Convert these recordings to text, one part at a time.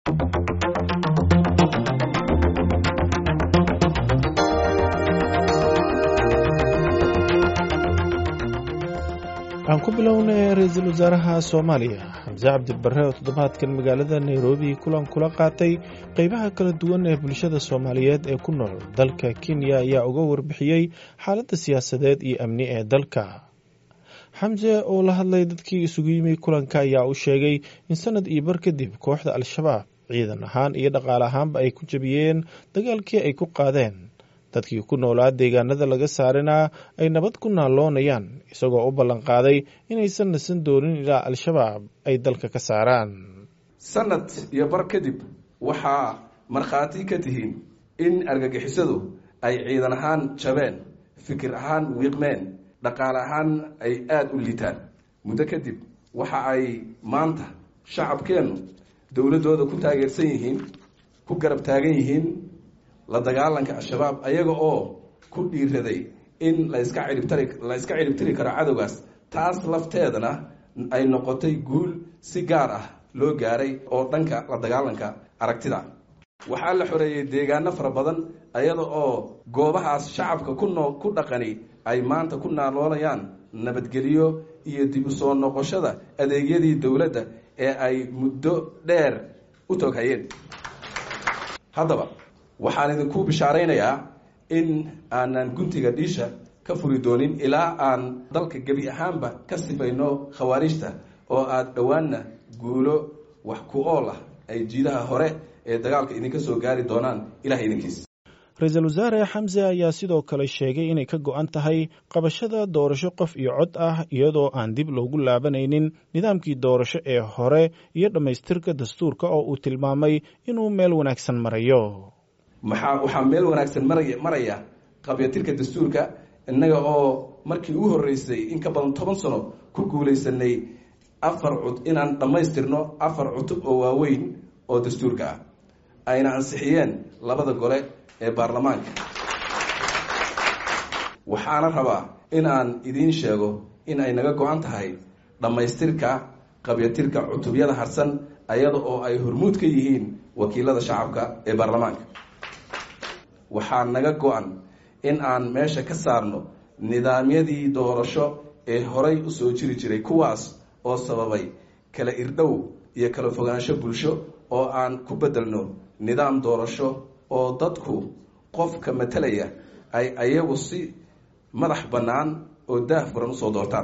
aan ku bilownay ra-iisul wasaaraha soomaaliya xamse cabdibare oo toddobaadkan magaalada nairobi kulan kula qaatay qeybaha kala duwan ee bulshada soomaaliyeed ee ku nool dalka kenya ayaa uga warbixiyey xaaladda siyaasadeed iyo amni ee dalka xamse oo la hadlay dadkii isugu yimi kulanka ayaa u sheegay in sanad iyo bar kadib kooxda al-shabaab ciidan ahaan iyo dhaqaale ahaanba ay ku jabiyeen dagaalkii ay ku qaadeen dadkii ku noolaa deegaanada laga saarina ay nabad ku naaloonayaan isagoo u ballanqaaday inaysan nasan doonin ilaa al-shabaab ay dalka ka saaraan sanad iyo bar kadib waxaa markhaati ka tihiin in argagixisadu ay ciidan ahaan jabeen fikir ahaan wiiqmeen dhaqaale ahaan ay aada u liitaan muddo kadib waxa ay maanta shacabkeennu dowladdooda ku taageersan yihiin ku garab taagan yihiin la dagaalanka al-shabaab ayaga oo ku dhiiraday in laska ciribtari la iska ciribtiri karo cadowgaas taas lafteedana ay noqotay guul si gaar ah loo gaaray oo dhanka la dagaalanka aragtida waxaa la xoreeyey deegaano fara badan ayada oo goobahaas shacabka ku noo ku dhaqani ay maanta ku naaloonayaan nabadgelyo iyo dib u soo noqoshada adeegyadii dowladda ee ay muddo dheer u toghayeen haddaba waxaan idinku bishaaraynayaa in aanan guntiga dhiisha ka furi doonin ilaa aan dalka gebi ahaanba ka sifayno khawaariijta oo aada dhowaanna guulo wax ku ool ah ay jiidaha hore ee dagaalka idinka soo gaari doonaan ilaah idinkiis ra-iisul wasaare xamse ayaa sidoo kale sheegay inay ka go-an tahay qabashada doorasho qof iyo cod ah iyadoo aan dib loogu laabanaynin nidaamkii doorasho ee hore iyo dhammaystirka dastuurka oo uu tilmaamay inuu meel wanaagsan marayo maxaa waxaa meel wanaagsan maraya maraya qabyatirka dastuurka innaga oo markii ugu horreysay in ka badan toban sano ku guulaysanay afar cud inaan dhammaystirno afar cutub oo waaweyn oo dastuurka ah ayna ansixiyeen labada gole ee baarlamaanka waxaana rabaa in aan idiin sheego in ay naga go-an tahay dhammaystirka qabyatirka cutubyada harsan ayada oo ay hormuud ka yihiin wakiilada shacabka ee baarlamaanka waxaa naga go-an in aan meesha ka saarno nidaamyadii doorasho ee horay usoo jiri jiray kuwaas oo sababay kala irdhow iyo kala fogaansho bulsho oo aan ku bedelno nidaam doorasho oo dadku qofka matalaya ay ayagu si madax bannaan oo daah furan usoo doortaan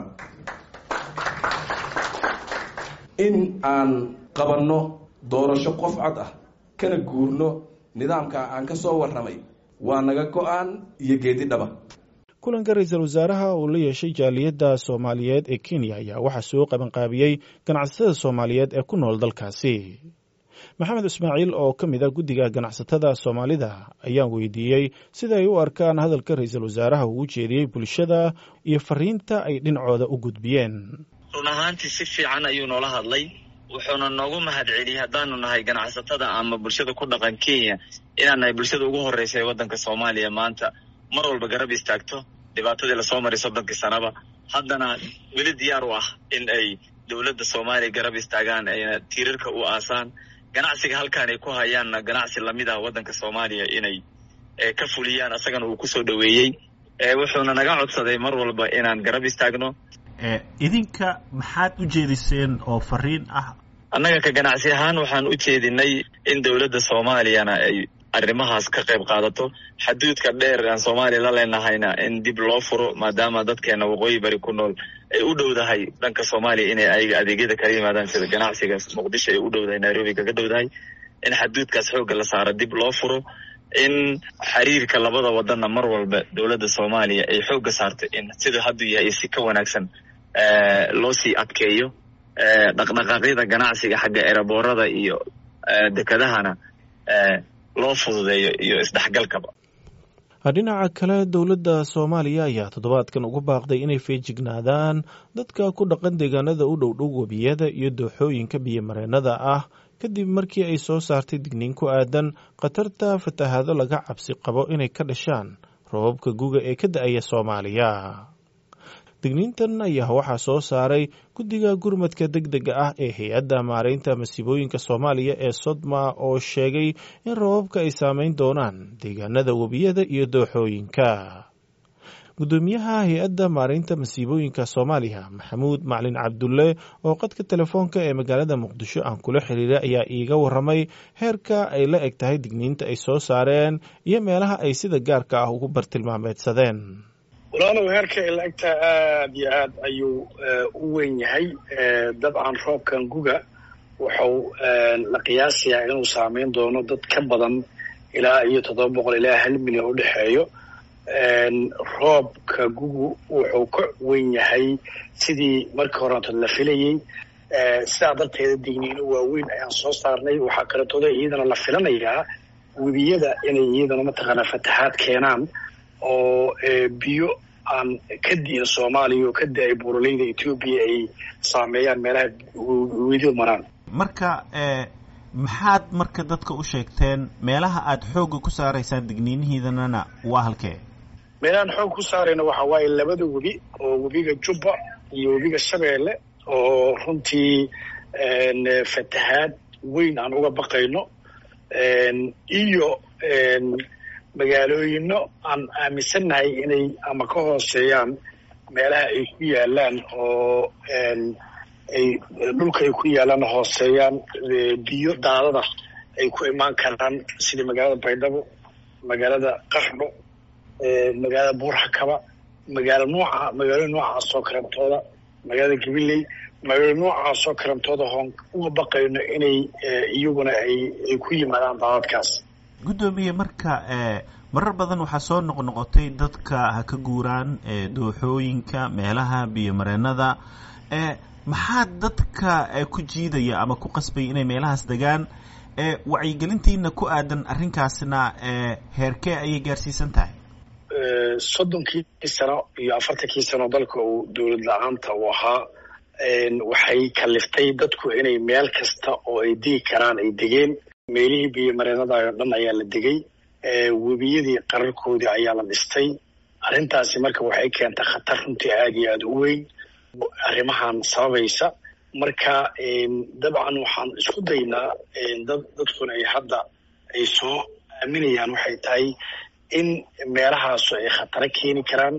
in aan qabanno doorasho qof cod ah kana guurno nidaamka aan ka soo warramay waa naga go-aan iyo geedi dhaba kulanka ra-iisul wasaaraha uu la yeeshay jaaliyadda soomaaliyeed ee kenya ayaa waxaa soo qabanqaabiyey ganacsatada soomaaliyeed ee ku nool dalkaasi maxamed ismaaciil oo ka mid a guddiga ganacsatada soomaalida ayaan weydiiyey sida ay u arkaan hadalka ra-iisul wasaaraha uu u jeediyey bulshada iyo fariinta ay dhinacooda u gudbiyeen run ahaantii si fiican ayuu noola hadlay wuxuuna noogu mahad celiyey haddaanu nahay ganacsatada ama bulshada ku dhaqan kenya inaan nahay bulshada ugu horreysa ee waddanka soomaaliya maanta mar walba garab istaagto dhibaatadii lasoo maray soddonkii sanaba haddana weli diyaar u ah in ay dowladda soomaaliya garab istaagaan ayna tiirarka u aasaan ganacsiga halkaan ay ku hayaanna ganacsi lamid ah waddanka soomaaliya inay ka fuliyaan asagana uu kusoo dhoweeyey wuxuuna naga codsaday mar walba inaan garab istaagno idinka maxaad u jeediseen oo fariin ah annaga ka ganacsi ahaan waxaan u jeedinay in dowladda soomaaliyana ay arrimahaas ka qayb qaadato xaduudka dheer aan soomaaliya la leenahayna in dib loo furo maadaama dadkeena waqooyi bari ku nool ay u dhowdahay dhanka soomaaliya inay ayaga adeegyada kala yimaadaan sida ganacsiga muqdisho ay u dhowdahay nairobi kaga dhowdahay in xaduudkaas xoogga la saaro dib loo furo in xiriirka labada wadanna mar walba dowladda soomaaliya ay xoogga saarto in sida hadduu yahay si ka wanaagsan loo sii adkeeyo dhaqdhaqaaqyada ganacsiga xagga eraboorada iyo dekedahana loo fududeeyo iyo isdhexgalkaba dhinaca kale dowladda soomaaliya ayaa toddobaadkan ugu baaqday inay feejignaadaan dadka ku dhaqan deegaanada u dhowdhow webiyada iyo dooxooyinka biyomareennada ah kadib markii ay soo saartay digniin ku aadan khatarta fatahaado laga cabsi qabo inay ka dhashaan roobabka guga ee ka da-aya soomaaliya digniintan ayaa waxaa soo saaray guddiga gurmadka deg dega ah ee hay-adda maaraynta masiibooyinka soomaaliya ee sodma oo sheegay in roobabka ay saameyn doonaan deegaanada webiyada iyo dooxooyinka gudoomiyaha hay-adda maaraynta masiibooyinka soomaaliya maxamuud maclin cabdulle oo qadka telefoonka ee magaalada muqdisho aan kula xiriiray ayaa iiga waramay heerka ay la eg tahay digniinta ay soo saareen iyo meelaha ay sida gaarka ah ugu bartilmaameedsadeen walaalow heerka ay la egtahay aada iyo aad ayuu u weyn yahay dabcan roobkan guga wuxuu la qiyaasayaa inuu saameyn doono dad ka badan ilaa iyo toddoba boqol ilaa hal milyan u dhexeeyo roobka gugu wuxuu ka weyn yahay sidii markii horeeto la filayey sidaa darteeda digniino waaweyn ayaan soo saarnay waxaa kaletooda iyadana la filanayaa webiyada inay iyadana mataqaanaa fataxaad keenaan oo biyo aan ka di'in soomaaliya oo ka da-ay buuraleyda etoobiya ay saameeyaan meelaha wedidu maraan marka maxaad marka dadka u sheegteen meelaha aada xoogga ku saaraysaan digniinihiidanana waa halkee meelahaan xoog ku saarayna waxaa waaye labada webi oo webiga jubba iyo webiga shabeelle oo runtii fatahaad weyn aan uga baqayno iyo magaalooyino aan aaminsannahay inay ama ka hooseeyaan meelaha ay ku yaalaan oo ay dhulka ay ku yaalaan hooseeyaan biyo daadada ay ku imaan karaan sida magaalada baydhabo magaalada qaxdho magaalada buurxakaba magaalo nooca magaalada noocaasoo karantooda magaalada gabiley magaalo noocaasoo karantooda hoon uga baqayno inay iyaguna ay ay ku yimaadaan daadadkaas guddoomiye marka marar badan waxaa soo noqnoqotay dadka ha ka guuraan dooxooyinka meelaha biyomareenada maxaa dadka ku jiidaya ama ku qasbaya inay meelahaas degaan wacyigelintiina ku aadan arrinkaasna heerkee ayay gaarsiisan tahay soddonkii sano iyo afartankii sano dalka uu dowlad la-aanta uu ahaa waxay kaliftay dadku inay meel kasta oo ay degi karaan ay degeen meelihii biyomareenada oo dhan ayaa la degay webiyadii qararkoodii ayaa la dhistay arrintaasi marka waxay keentay khatar runtii aada iyo aada u weyn arrimahan sababaysa marka dabcan waxaan isku daynaa dad dadkuna ay hadda ay soo aaminayaan waxay tahay in meelahaasu ay khataro keeni karaan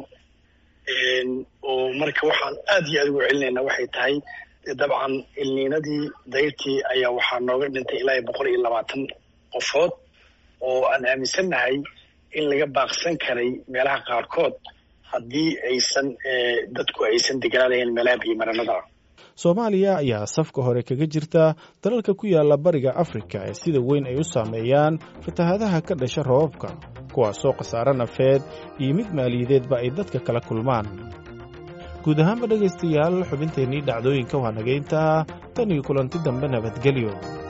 oo marka waxaan aada iyo aada ugu celinaynaa waxay tahay dabcan ilniinadii dayrtii ayaa waxaa nooga dhintay ilaa iyo boqol iyo labaatan qofood oo aan aaminsannahay in laga baaqsan karay meelaha qaarkood haddii aysan dadku aysan deganaanayn meelaha biyomaranada soomaaliya ayaa safka hore kaga jirta dalalka ku yaala bariga afrika ee sida weyn ay u saameeyaan fatahaadaha ka dhasha roobabka kuwaasoo khasaare nafeed iyo mid maaliyadeedba ay dadka kala kulmaan guud ahaanba dhegaystayaal xubinteennii dhacdooyinka waa nagayntaa tan iyo kulanti dambe nabadgelyo